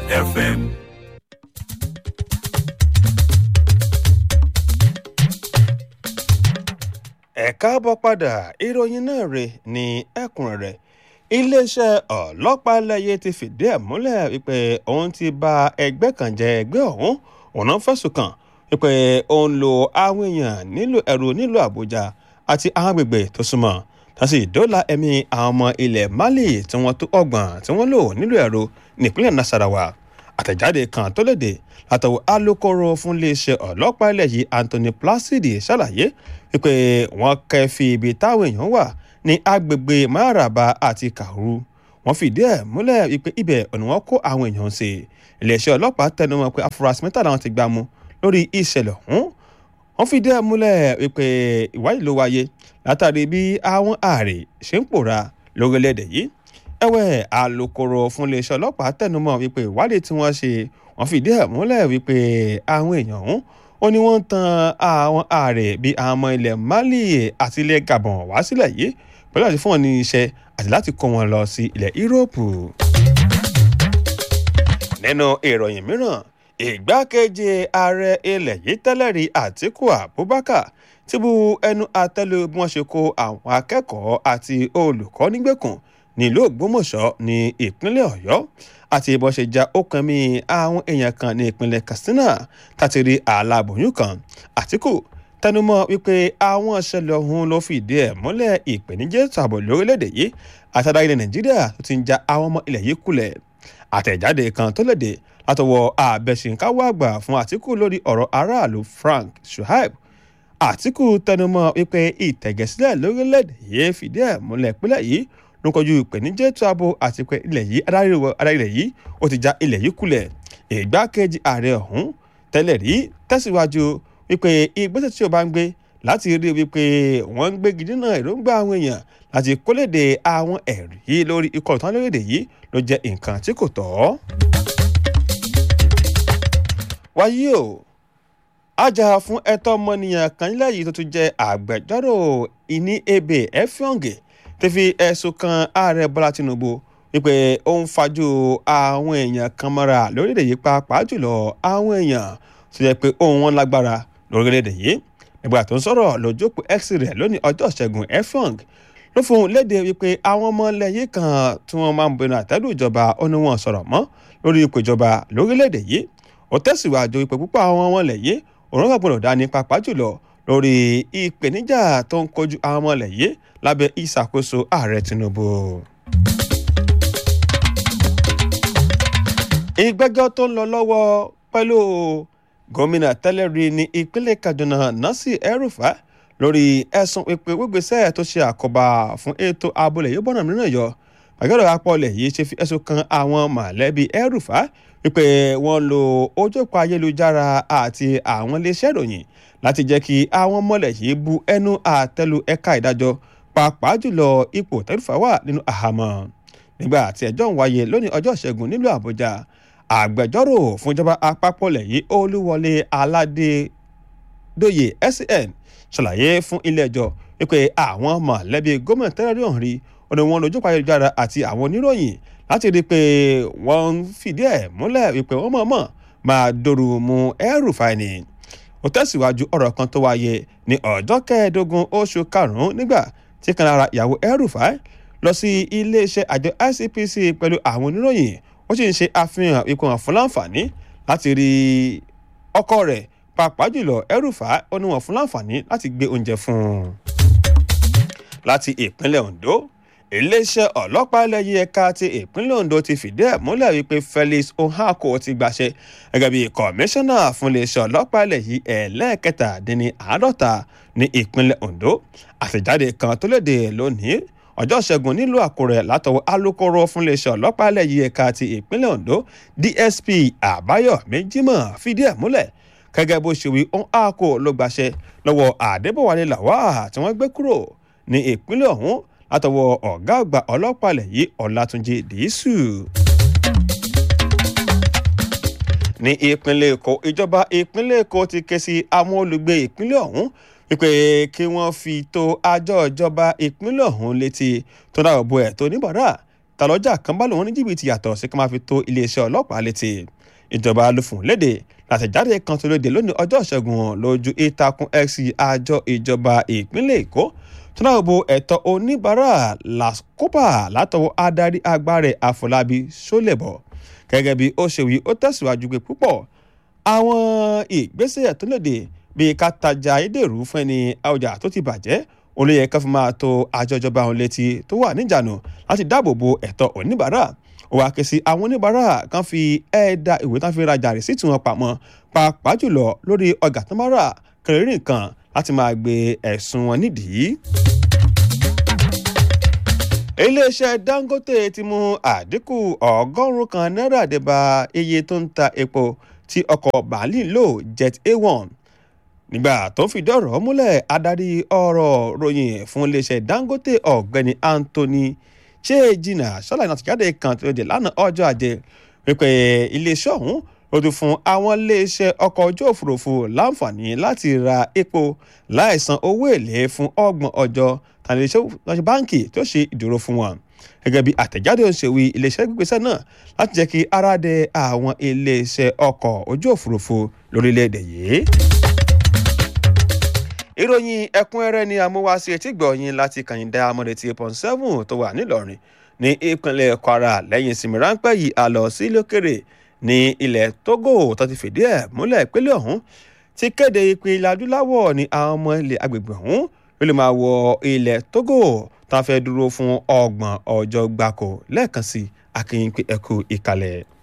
FM. ẹ káàbọ̀ padà ìròyìn náà rè ní ẹ̀kúnrẹ́rẹ́ iléeṣẹ́ ọlọ́pàá lẹ́yẹ ti fìdí ẹ̀ múlẹ̀ wípé òun ti ba ẹgbẹ́ kan jẹ́ ẹgbẹ́ ọ̀hún òun náà fẹ̀sùn kàn wípé òun lo àwọn èèyàn nílò ẹ̀rù nílùú àbújá àti àwọn agbègbè tó súnmọ́ tàṣí ìdóòlà ẹ̀mí àwọn ọmọ ilẹ̀ mali tí wọ́n tó ọgbọ̀n tí wọ́n lò nílùú ẹ̀rọ nípínlẹ̀ nasarawa àtẹ̀jáde kan tó léde látọwọ́ alūkkóró fún iléeṣẹ́ ọlọ́pàá ilẹ̀ yìí anthony placidi ṣàlàyé wípé wọ́n kẹ́fì ibi táwọn èèyàn wà ní agbègbè maraba àti kauru wọ́n fìdí ẹ̀ múlẹ̀ wípé ibẹ̀ ọ̀nà wọn kó àwọn èèyàn ṣe iléeṣẹ́ ọlọ́pàá tẹnumọ́ pé afurasí mẹ́ta làwọn ti gbá mú lórí ìṣẹ̀lẹ̀ ọ̀hún wọ́n fìdí ẹ̀ múlẹ̀ wípé ìwádìí ló wáyé látàrí bí àwọn ààrẹ ṣe ń pòórá lórílẹ̀‐èdè yìí ẹ̀wẹ̀ alūkkóró fún iléeṣẹ́ ọlọ́pàá tẹnumọ́ wípé ìwádìí tí wọ́n ṣe wọ́n fìdí ẹ̀ múlẹ̀ wípé àwọn èèyàn ọ̀hún ó ní wọ́n ń tan àwọn ààrẹ bíi àwọn ọmọ ilẹ̀ mali àti ilẹ̀ gabon wá sílẹ̀ yìí pẹ̀lú àti fún wọn ní iṣẹ́ àti láti kó wọn lọ sí ilẹ̀ yúróòpù. nínú ìròyìn mìíràn ìgbákejì ààrẹ ilẹ̀ yìí tẹ́lẹ̀ rí àtíkù abubakar ti bu ẹnu àtẹ́lu bí wọ́n ṣe kó àwọn akẹ́kọ̀ọ́ àti olùkọ́ nígbèkùn nílùú ògbómọ̀ṣọ́ ní ìpínlẹ̀ ọ̀yọ́ àti bó ṣe ja ọkàn mi àwọn èèyàn kan ní ìpínlẹ̀ katsina láti rí aláboyún kan àtìkù tẹnumọ́ wípé àwọn ìṣẹ̀lẹ̀ ọ̀hún ló fìdí ẹ̀ múlẹ̀ ìpèníjẹ́ tààbọ̀ lórílẹ̀‐èdè yìí àtàrà ilẹ̀ nàìjíríà tó ti ń ja àwọn ọmọ ilẹ̀ yìí kulẹ̀ àtẹ̀jáde kan tó léde látọwọ́ àbẹ̀ṣìnkáwọ́ àgbà fún àtìkù lórí ọ̀rọ̀ aráàlú frank shuaib àtìkù tẹnumọ́ wípé ìtẹ̀gẹ̀sílẹ̀ lórílẹ̀‐èdè yìí fìdí ẹ̀ múlẹ̀ ìpínlẹ̀ yìí ló ń kojú ìpèníjẹ́ ètò ààbò àti pé ilẹ̀ yìí adarí ilẹ̀ yìí ó ti já ilẹ̀ yìí kulẹ̀ ìgbákejì ààrẹ ọ̀hún tẹ́lẹ̀ rí tẹ̀síwájú wípé ìgbésẹ̀ tí o bá ń gbé láti rí wípé wọ́n ń gbé gidi náà èròǹgbà àwọn èèyàn láti kólédè àwọn ẹ̀rí lórí ikọ̀ ìtàn lórílẹ̀ yìí ló jẹ́ nǹkan tí kò tọ́. wáyé o ajá fún ẹ̀tọ́ ọmọnìyàn kan nílẹ̀ yìí tó tún jẹ́ àgbẹjọ́rò ìní ebè ẹ̀fíọ̀ǹgẹ̀ ti fi ẹ̀sùn kan ààrẹ bọ́lá tinubu wípé ó ń fajú àwọn èèyàn kan mọ́ra lórílẹ̀ yìí pàápàá jùlọ àwọn èèyàn tó jẹ́ pé ohun wọn lágbára lórílẹ̀ yìí nígbà tó ń sọ̀rọ̀ lójókòó x rẹ̀ lónìí ọjọ́ ìṣẹ́gun efong ló fún un léde wípé àwọn ọmọ ilẹ̀ yìí kan tí wọ́n máa ń bẹnu àtẹ́lù ìjọba ó ní wọn sọ̀rọ̀ mọ́ lórí ipò ìjọba lórílẹ̀‐èdè yìí ó tẹ̀síwájú wípé púpọ̀ àwọn ọmọ ilẹ̀ yìí òun kà gbọ́dọ̀ dání pàápàá jùlọ lórí ìpèníjà tó ń kojú àwọn ọmọ ilẹ̀ yìí lábẹ́ ìṣàkóso ààrẹ tinubu. ìgbẹ́jọ́ tó ń lọ lọ́wọ́ pẹ̀lú gómìnà tẹ́lẹ̀ rí ní ìpínlẹ̀ kaduna nasir erufa lórí ẹ̀sùn ìpè gbígbésẹ̀ tó ṣe àkóbá fún ètò abúlé yóò bọ́nà mìíràn yọ gbàgede apọ̀lẹ̀ yìí ṣe fi ẹ̀sùn kan àwọn mọ̀lẹ́bí erufa wípé wọ́n lo ojókòó ayélujára àti àwọn iléeṣẹ́ ìròyìn láti jẹ́ kí àwọn mọ̀lẹ̀ yìí bu ẹnu àtẹ́lu ẹ̀ka ìdájọ́ pàápàá jùlọ ipò tẹ́lifà wà nínú àhámọ́ nígbà tí ẹjọ́ ń wáyé lónìí ọjọ́ ìṣẹ́gun nílùú àbújá àgbẹjọ́rò fún ìjọba àpapọ̀ lẹ́yìn olúwọlé aládédọ́yè SAN ṣàlàyé fún ilé-ẹjọ́ wípé àwọn mọ̀lẹ́bí gómìnà tẹ́lẹ̀rí ọ̀hún rí ọ̀nà wọn lójú ayélujára àti àwọn oníròyìn láti rí i pé wọ́n ń fìdí ẹ̀ múlẹ̀ wípé wọ́n mọ̀ọ́mọ̀ máa dòrò mu ẹrù fáìní ó tẹ̀síwájú ọ̀rọ̀ kan tó wáyé ní ọjọ́ kẹẹ̀ẹ́dógún oṣù karùn-ún nígbà tí kan lára ìyàwó El-Rufai lọ sí iléeṣẹ́ àjọ ICPC pẹ̀lú àwọn oníròyìn ó sì ń ṣe àfihàn ipò hàn fún láǹfààní láti rí ọkọ rẹ̀ pàápàá jùlọ El-Rufai ó ní wọn fún láǹfààní láti gbé oúnjẹ fún un. láti ìpínlẹ̀ Ondo iléeṣẹ́ ọlọ́pàá ẹlẹ́yìn ẹ̀ka ti ìpínlẹ̀ Ondo ti fìdí ẹ̀ múlẹ̀ wípé Felix Ohako ti gbàṣẹ gẹ́gẹ́ bí kọmíṣánná fún iléeṣẹ́ ọlọ́pàá ẹlẹ́yìn ẹlẹ́ẹ̀kẹtàdínní àádọ́ta ní ìpínlẹ̀ Ondo àtẹ̀jáde kan tó léde lónìí ọjọ́ ṣẹ́gun nílùú Àkúrẹ́ látọwọ́ alūkkóró fún iléeṣẹ́ ọlọ́pàá ẹlẹ́yìn ẹ̀ka ti ìpínlẹ̀ Ondo DSP Àbáyọ̀mí Jímọ̀ fìdí ẹ̀ múlẹ̀ gẹ́gẹ́ bó ṣe wí Ohako ló gbàṣẹ lọ́wọ́ Adébọ̀wálé Lawal tí wọ́n gbé kúrò ní ìpínlẹ̀ ọ̀hún látọwọ́ ọ̀gá àgbà ọlọ́pàá ilẹ̀ yìí ọ̀làtúnjì dìísù. ní ìpínlẹ̀ èkó ìjọba ìpínlẹ̀ èkó ti ké sí àwọn olùgbé ìpínlẹ̀ ọ̀hún wípé kí wọ́n fi tó àjọ ìjọba ìpínlẹ̀ ọ̀hún létí tó dáàbò bo ẹ̀ tó níbàárà tàlọ́jà kan bá lòun ní jìbìtì yàtọ̀ sí ká máa fi tó iléeṣẹ́ ọlọ́pàá létí ìjọba ló fún léde látẹ̀jáde kan tó léde lónìí ọjọ́ ìṣẹ́gun lójú ìtàkùn x àjọ ìjọba ìpínlẹ̀ èkó tó náà bo ẹ̀tọ́ oníbàárà làkópa látọwọ́ adarí agbára àfọlábí sólẹ̀bọ̀ gẹ́gẹ́ bí ó ṣe wí ó tẹ̀síwájú pé púpọ̀ àwọn ìgbésẹ̀ tó léde bíi ká tajà ayédèrú fún ẹni ọjà tó ti bàjẹ́ olóyè kan fi máa tó àjọ ìjọba òun létí tó wà níjànú láti dáàbò bo ẹ̀tọ́ oníbàárà ó wàá ké sí àwọn oníbàárà kan fi ẹ̀ẹ́dà ìwé tán fi rajà rìsíìtì wọn pamọ́ pàápàá jùlọ lórí ọjà tó máa rà kẹrìnrì nǹkan láti máa gbé ẹ̀sùn wọn nídìí. iléeṣẹ́ dangote ti mú àdínkù ọgọ́rùn-ún kan náírà dé bá iye tó ń ta epo tí ọkọ̀ bàálì lò jet a1 nígbà tó ń fìdí ọ̀rọ̀ múlẹ̀ adarí ọ̀rọ̀ ròyìn fún iléeṣẹ́ dangote ọ̀gbẹ́ni anthony chejina ṣàlàyé náà tìjáde kan tó dé lánàá ọjọ́ ajé wípé iléeṣẹ́ ọ̀hún ló ti fún àwọn iléeṣẹ́ ọkọ̀ ojú òfurufú láǹfààní láti ra epo láì san owó èlé fún ọgbọ̀n ọjọ́ tàbí iléeṣẹ́ báǹkì tó ṣe ìdúró fún wọn gẹ́gẹ́ bí àtẹ̀jáde òṣèwé iléeṣẹ́ gbígbésẹ̀ náà láti jẹ́ kí ara dẹ àwọn iléeṣẹ́ ọkọ̀ ojú òfurufú lórílẹ̀‐èdè yìí ìròyìn ẹ̀kúnrẹ́rẹ́ ni amúwáṣe etí gbọ̀yìn láti kàyìndà amọ̀dẹ̀tì pọ̀n seven tó wà nílọrin ní ìpínlẹ̀ kwara lẹ́yìn ìsinmi ráńpẹ́ yìí a lọ sí lókèrè ní ilẹ̀ togo tó ti fìdí ẹ̀ múlẹ̀ ìpínlẹ̀ ọ̀hún ti kéde ìpín ilẹ̀ adúláwọ̀ ní àwọn ọmọ ilẹ̀ agbègbè ọ̀hún ló lè máa wọ ilẹ̀ togo tá a fẹ́ dúró fún ọgbọ̀n ọjọ́ gbáko lẹ́ẹ̀kan sí akínyìn pé ẹkú ìkàlẹ̀.